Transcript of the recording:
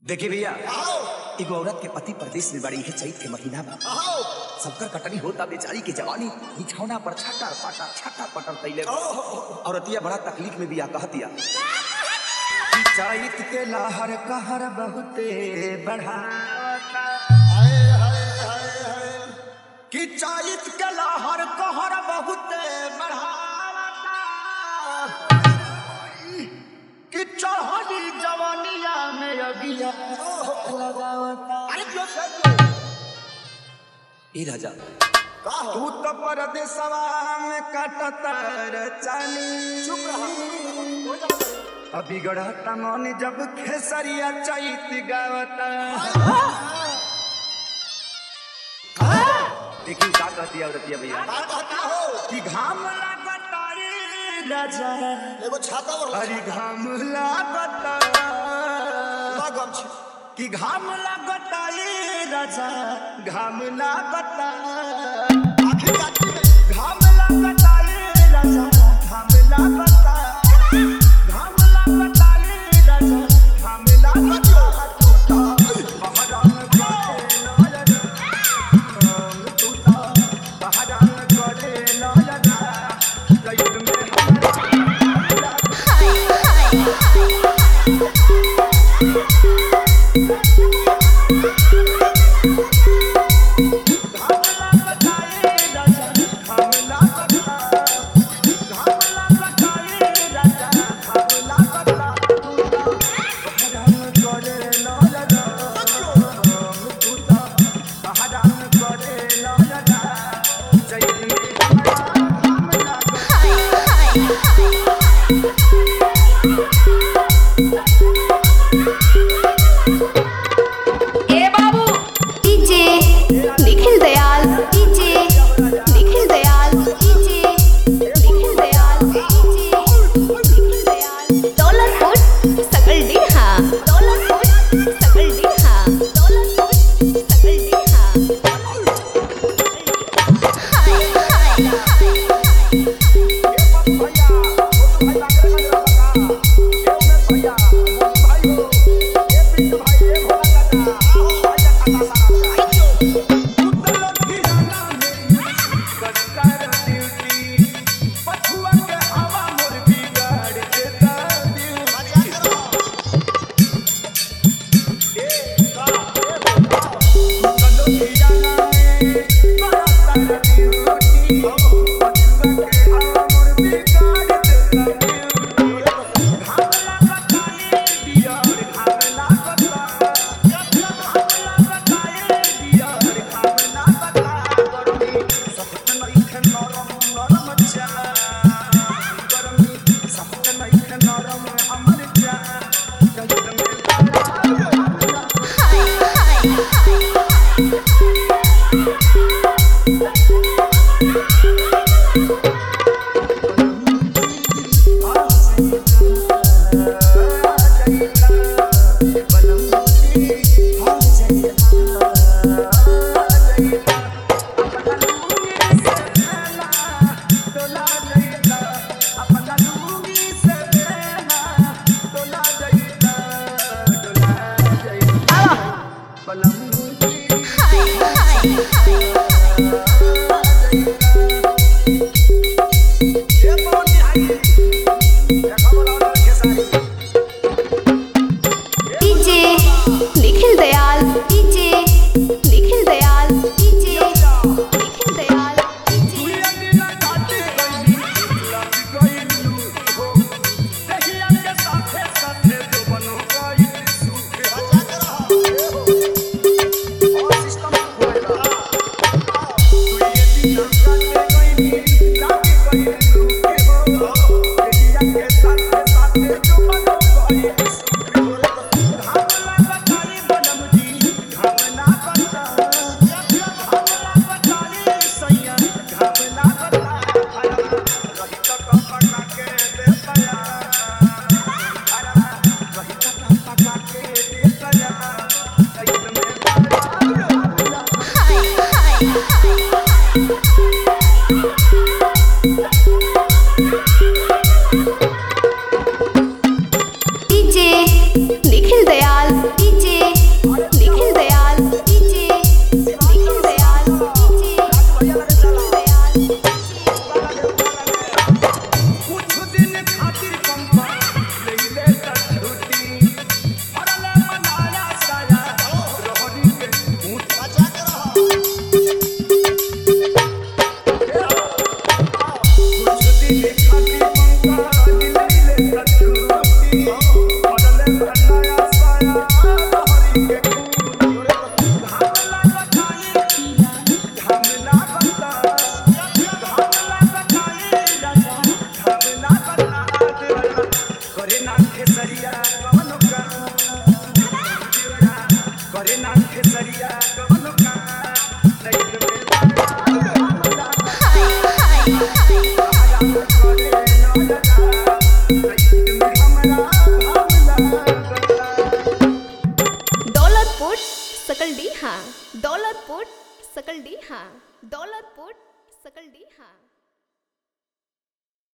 देखिए भैया आओ एगो औरत के पति प्रदेश में बड़ी है चैत के महीना में आओ सबकर कटनी होता बेचारी की जवानी बिछौना पर छटर पटर छटर पटर तैले औरतिया बड़ा तकलीफ में बिया कहतिया कि चैत के लहर कहर बहुते बढ़ावता हाय हाय हाय हाय कि चैत के लहर कहर बहुते बढ़ावता कि चढ़ली जवानिया में अगिया लगावता अरे क्यों कर ए राजा का हो तू तो परदेसवा में कटतर चानी चुप रहा हो जा अभी गढ़ता मन जब खेसरिया चैत गावता देखी का कहती है औरतिया भैया का कहता हो कि घाम लागता रे राजा एगो छाता और अरे घाम लागता लगम छी कि घाम लागता रे राजा घाम लागता आखिर काटी में घाम लागता रे राजा घाम लागता घाम लागता रे राजा घाम लागता पहरान करे लायक हम टूटा पहरान करे लायक लैट में हमारा घाम लागता रे राजा घाम लागता घाम लागता रे राजा घाम लागता पहरान करे लायक हम टूटा पहरान करे लायक जय घाम लागता ए बाबू DJ Nikhil Dayal DJ Nikhil Dayal DJ Nikhil Dayal DJ Nikhil Dayal डॉलर फुट सकल डीहा डॉलर फुट सकल डीहा डॉलर फुट सकल डीहा हाय हाय हाय DJ Nikhil Dayal DJ Nikhil Dayal DJ Nikhil Dayal DJ और सिस्टम लहरी के खून घाम लागताई घाम लागता घाम लागताई घाम लागता करे ना खेसरिया कवनो का करे ना खेसरिया कवनो का नहीं दौलतपुर सकल डी हाँ दौलतपुर सकल डी हाँ दौलतपुर सकल डी हाँ